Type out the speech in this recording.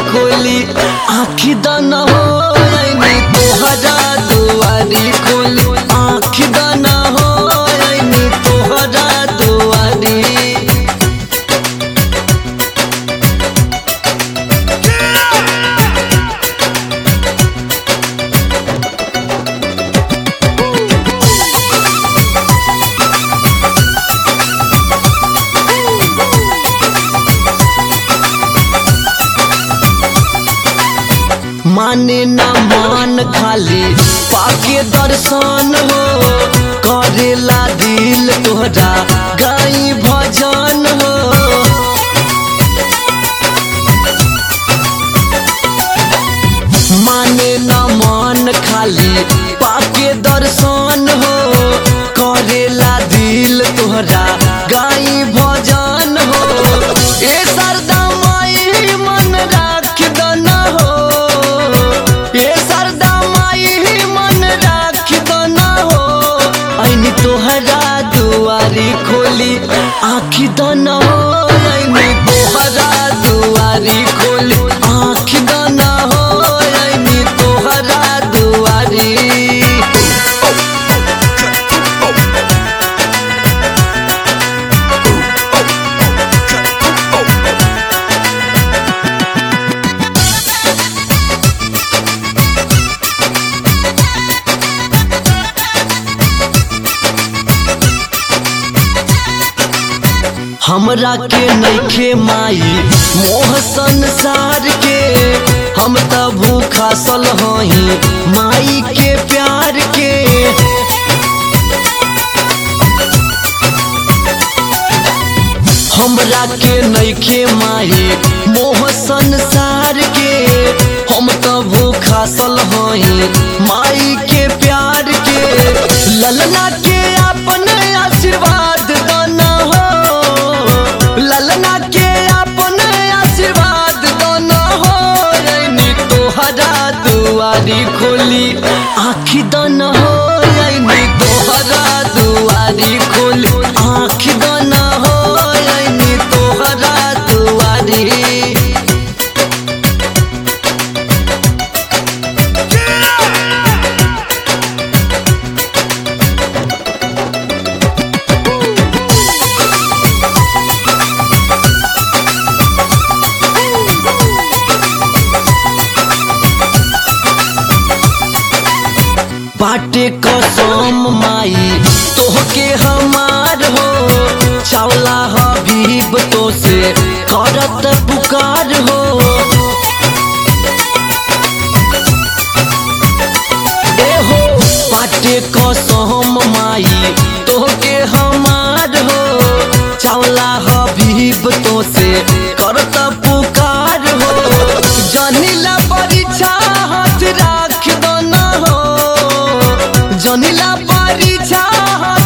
खोली आखी दाना हो आईनी तोहरा दुआरी खोली आखी दाना हो आईनी तोहरा दुआरी माने ना मान खाली पाके दर्शन हो करेला दिल तोहरा गाई भजन हो माने ना मान खाली पाके दर्शन हो करेला दिल तोहरा गाई भजन हो ए सरदा माई मन राख दना हो ए सरदा माई मन राख दना हो ऐनी तोहरा दुआरी खोली आखी दना हो ऐनी तोहरा दुआरी खोली आखी दना हो ऐनी तोहरा दुआरी हमरा के नइखे माई मोह संसार के हम त भूखा सल हई माई के प्यार के हमरा के नइखे माई मोह संसार के हम त भूखा सल हई माई के प्यार के ललना के अपन आशीर्वाद दाना हो ललना के अपन आशीर्वाद दाना हो रैनी तोहरा दुआरी खोली आखी दाना हो रैनी तोहरा दुआरी खोली आखी दाना हो रैनी तोहरा दुआरी बाटे कसम माई तोहके हमार हो चावला हबीब तो से करत पुकार हो ए हो बाटे कसम माई तोहके हमार हो चावला हबीब तो से करत पुकार हो जनिला परीक्षा हाथ राख दना हो जनिला परीक्षा हाथ